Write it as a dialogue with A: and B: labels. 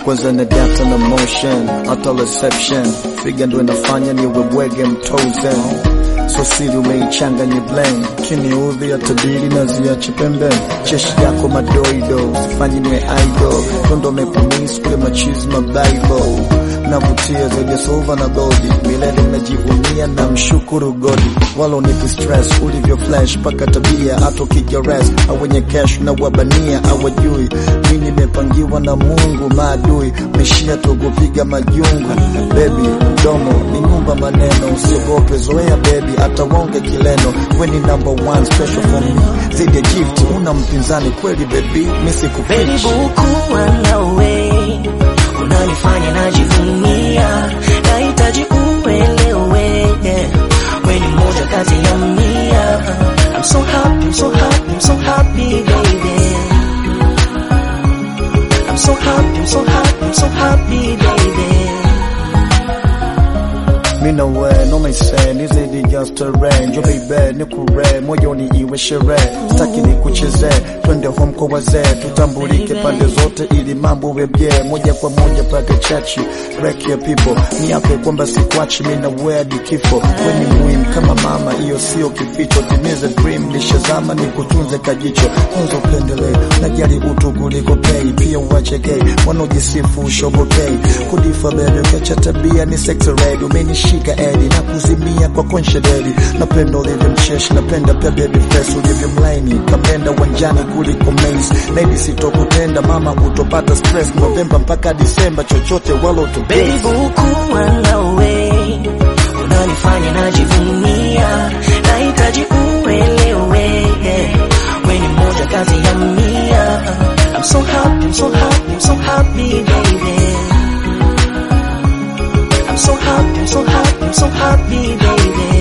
A: kwanza na data na motion hata reception figa ndo inafanya niwe bwege mtozen so siri umeichanganya blame kiniudhi hata dili na ziache pembeni cheshi yako madoido sifanyi niwe idol tondo mepumis kule machizi mabaibo navutia zaidi ya silver na goldi milele najivunia na mshukuru godi wala unipi stress ulivyo flash paka tabia hata ukija rest au wenye cash na wabania awajui mi nimepangiwa na mungu maadui meshia tukupiga majungu bebi mdomo ni nyumba maneno usiogope zoea bebi hata wonge kileno we ni number one special for me zaidi ya gift una mpinzani kweli bebi mi
B: Baby
A: sikufichi
B: bukuwa nawe unanifanya najivunia, nahitaji uelewe, we ni moja kati ya mia. I'm so happy, I'm so happy, I'm so happy baby. I'm so happy, I'm so happy, I'm so happy baby.
A: Mina we no maise ni zaidi ya starehe njo baby ni kure moyoni iwe sherehe sitaki ni kucheze twende home kwa wazee tutambulike pande zote ili mambo webye moja kwa moja pake chachi break ya people ni hape kwamba sikwachi mina we hadi kifo we ni muhimu kama mama hiyo sio kificho timize dream nishazama ni kutunze kajicho kwanza upendelee najali utu kuliko pay pia uache gay wanaojisifu ushobokei kudifa bebe ukiacha tabia ni sex red umenishika edi na kuzimia kwa konshededi napenda ulivyo mcheshi napenda pia baby face ulivyo mlaini kamenda uwanjani kuliko maze naidi sitokutenda mama utopata stress novemba mpaka disemba chochote wala
B: Baby
A: utobei
B: bukuwa nawe unanifanya najivunia, nahitaji uelewe, we ni moja kati ya mia. I'm so happy, I'm so happy, I'm so happy baby. I'm so happy, I'm so happy, I'm so happy baby.